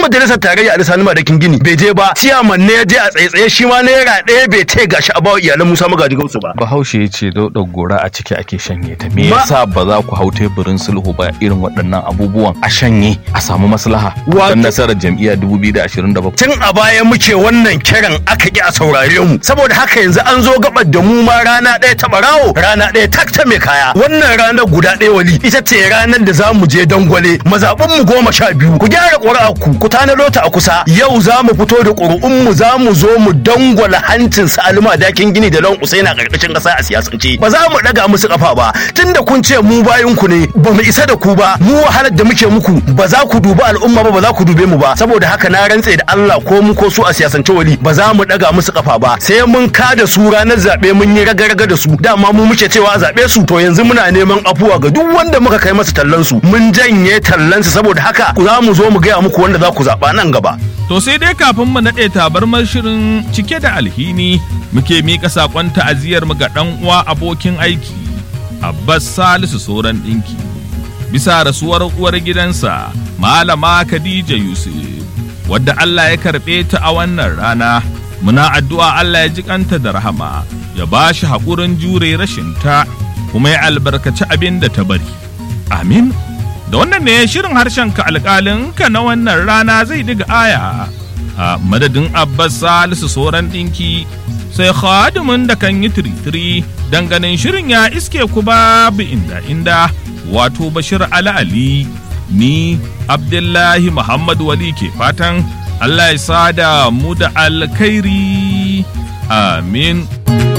majalisar tarayya a lissanin madakin gini bai je ba ciyaman ne ya je a tsaye shi ma naira ɗaya bai ce gashi a bawa iyalan musa magaji gausu ba bahaushe ya ce daudar gora a ciki ake shanye ta me yasa ba za ku hau teburin sulhu ba irin waɗannan abubuwan a shanye a samu maslaha don nasarar jam'iyya 2027 tun a baya muke wannan kiran aka ki a saurare mu saboda haka yanzu an zo gabar da mu ma rana ɗaya ta barawo rana ɗaya tak ta mai kaya wannan ranar guda ɗaya wali ita ce ranar da za mu je dangwale mazaɓin mu goma sha biyu ku gyara ƙuri'a ku ku tanado ta a kusa yau za mu fito da ƙuri'un mu za mu zo mu dangwala hancin su alima dakin gini da lawan usaina ƙarƙashin ƙasa a siyasance ba za mu ɗaga musu ƙafa ba tunda kun ce mu bayan ku ne ba mu isa da ku ba mu wahalar da muke muku ba za ku dubi al'umma ba ba za ku dube mu ba saboda haka na rantse da Allah ko mu ko su a siyasance wali ba za mu ɗaga musu ƙafa ba sai mun kada su ranar zaɓe mun yi raga-raga da su dama mu muke cewa a zaɓe su to yanzu muna neman afuwa ga duk wanda muka kai masa tallan su mun janye tallan su saboda haka za mu zo mu gaya muku wanda za ku zaɓa nan gaba. To sai dai kafin mu naɗe tabarmar shirin cike da alhini muke miƙa saƙon ta'aziyar mu ga ɗan uwa abokin aiki Abbas Salisu Soran ɗinki bisa rasuwar uwar gidansa Malama Khadija Yusuf wadda Allah ya karɓe ta a wannan rana muna addu'a Allah ya ji kanta da rahama ya ba shi haƙurin jure rashin ta kuma ya albarkaci abin da ta bari amin da wannan ne shirin harshen ka alƙalin ka na wannan rana zai diga aya a madadin abbas salisu soran ɗinki sai khadimin da kan yi tiritiri ganin shirin ya iske ku babu inda inda wato bashir ala ali ni abdullahi muhammad wali ke fatan allah ya sada mu da alkhairi amin